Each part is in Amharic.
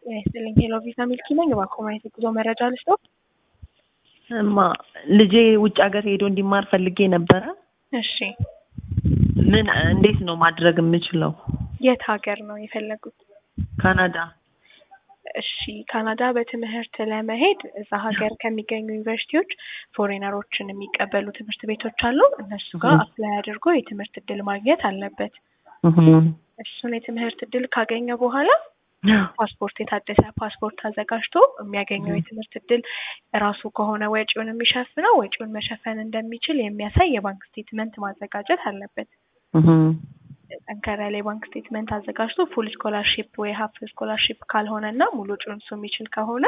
ጤና ይስጥልኝ ሄሎ ቪዛ ሚልኪ ነኝ። እባክዎ ማየት የጉዞ መረጃ ልስጠው? እማ ልጄ ውጭ ሀገር ሄዶ እንዲማር ፈልጌ ነበረ። እሺ ምን እንዴት ነው ማድረግ የምችለው? የት ሀገር ነው የፈለጉት? ካናዳ። እሺ ካናዳ በትምህርት ለመሄድ እዛ ሀገር ከሚገኙ ዩኒቨርሲቲዎች ፎሬነሮችን የሚቀበሉ ትምህርት ቤቶች አሉ። እነሱ ጋር እህ። አፕላይ አድርጎ የትምህርት እድል ማግኘት አለበት። እህ። እሱን የትምህርት እድል ካገኘ በኋላ ፓስፖርት የታደሰ ፓስፖርት አዘጋጅቶ የሚያገኘው የትምህርት እድል ራሱ ከሆነ ወጪውን የሚሸፍነው ወጪውን መሸፈን እንደሚችል የሚያሳይ የባንክ ስቴትመንት ማዘጋጀት አለበት። እህ። ጠንከር ያለ የባንክ ስቴትመንት አዘጋጅቶ ፉል ስኮላርሺፕ ወይ ሀፍ ስኮላርሺፕ ካልሆነ እና ሙሉ ወጪውን እሱ የሚችል ከሆነ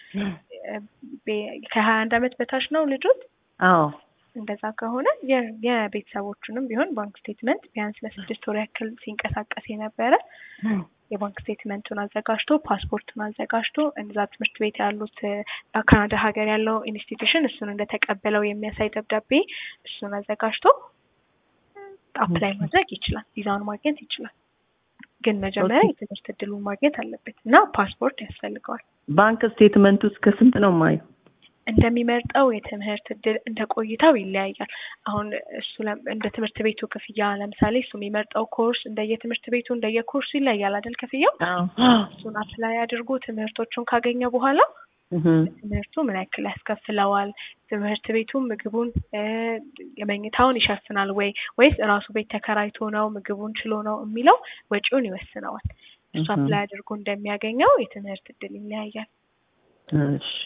ከሀያ አንድ አመት በታች ነው ልጆት አዎ እንደዛ ከሆነ የ- የቤተሰቦቹንም ቢሆን ባንክ ስቴትመንት ቢያንስ ለስድስት ወር ያክል ሲንቀሳቀስ የነበረ የባንክ ስቴትመንቱን አዘጋጅቶ ፓስፖርቱን አዘጋጅቶ እዛ ትምህርት ቤት ያሉት እ፣ ካናዳ ሀገር ያለው ኢንስቲትዩሽን እሱን እንደተቀበለው የሚያሳይ ደብዳቤ እሱን አዘጋጅቶ አፕላይ ማድረግ ይችላል። ቪዛውን ማግኘት ይችላል። ግን መጀመሪያ ኦኬ። የትምህርት እድሉን ማግኘት አለበት እና ፓስፖርት ያስፈልገዋል። ባንክ ስቴትመንቱ እስከ ስንት ነው ማየው? እንደሚመርጠው የትምህርት እድል እንደ ቆይታው ይለያያል። አሁን እሱ ለም- እንደ ትምህርት ቤቱ ክፍያ ለምሳሌ እሱ የሚመርጠው ኮርስ እንደየትምህርት ቤቱ እንደየኮርሱ ይለያል አይደል ክፍያው። አዎ እሱን አፕላይ አድርጎ ትምህርቶቹን ካገኘ በኋላ እህ። ትምህርቱ ምን ያክል ያስከፍለዋል፣ ትምህርት ቤቱ ምግቡን እ፣ የመኝታውን ይሸፍናል ወይ ወይስ ራሱ ቤት ተከራይቶ ነው ምግቡን ችሎ ነው የሚለው ወጪውን ይወስነዋል። እሱ እህ። አፕላይ አድርጎ እንደሚያገኘው የትምህርት እድል ይለያያል። እሺ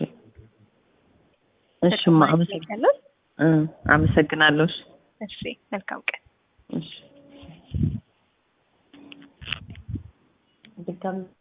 እሺማ ተጨማሪ አመሰግ- ጥያቄ አለው? እ፣ አመሰግናለሁ። እሺ እሺ መልካም ቀን። እሺ ድጋሚ